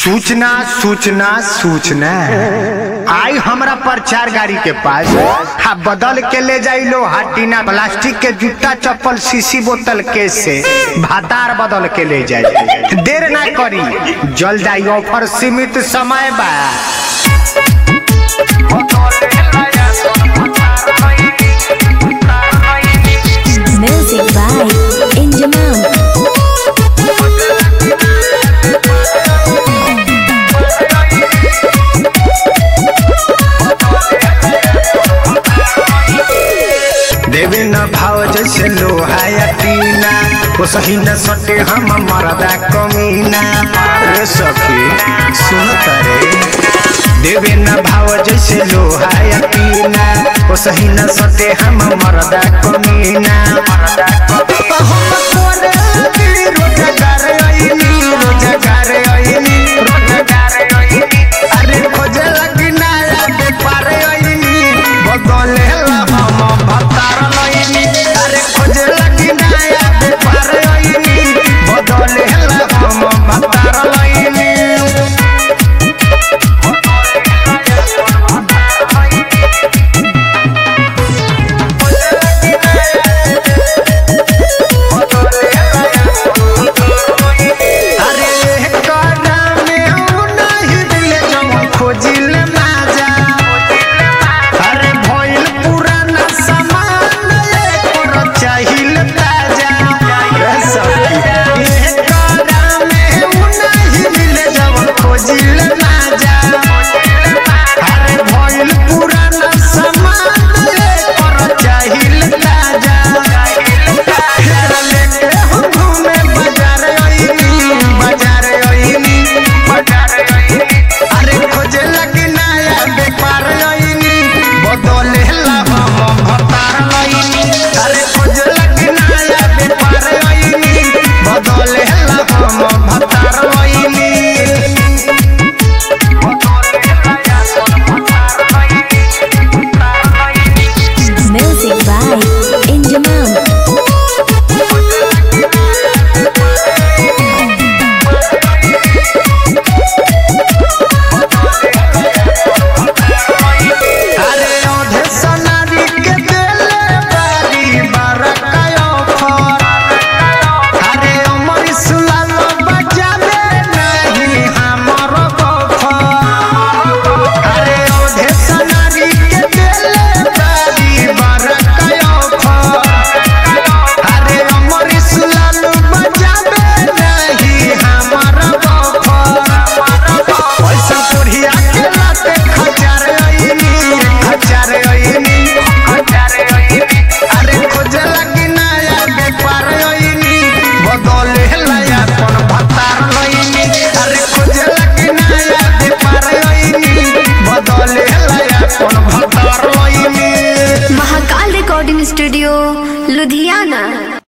सूचना सूचना सूचना आई हमरा प्रचार गाड़ी के पास हा बदल के ले जाई लो हाटीना प्लास्टिक के जूता चप्पल शीशी बोतल केस से भातार बदल के ले जाई देर ना करी जल्द आई ऑफर सीमित समय बा Music by Injaman. देवी न भाव जैसे लोहा या टीना वो सही न सटे हम मरदा कमीना रे सखी सुन करे देवी न भाव जैसे लोहा या टीना वो सही न सटे हम मरदा कमीना हम तोरे दिल रोजगार आईनी रोजगार आईनी रोजगार आईनी अरे खोजे लगी नया व्यापार आईनी बदले हम भतार लईनी अरे खोजे लगी नया व्यापार आईनी बदले हम भतार लईनी अरे काना में ऊ नहीं दिले जवन खोजिल माजा अरे भइल पुराना सामान एकर चाहिल ताजा रे सखी ए काना में ऊ नहीं दिले जवन खोजिल माजा अरे भइल पुराना सामान एकर चाहिल ताजा हेरा लेके हम घूमे बाजार आईनी बाजार आईनी बाजार आईनी अरे खोजे लगी नया व्यापार आईनी बदले ला हम भतार आईनी अरे खोजे लगी नया व्यापार आईनी बदले ला हम भतार आईनी Music by Injaman. अरे औधे सोनारी के देले बारी बरकायो फर अरे अमर सुलाल बजावे नहीं हमर बफर अरे औधे सोनारी के देले बारी बरकायो फर अरे अमर सुलाल बजावे नहीं हमर बफर पैसा पुढ़िया के लाते खचार आईनी खचार आईनी खचार आईनी अरे खोजे लगी नया व्यापार आईनी बदले लया अपन भतार लईनी अरे खोजे लगी नया व्यापार आईनी बदले लया अपन भतार लईनी महाकाल रिकॉर्डिंग स्टूडियो लुधियाना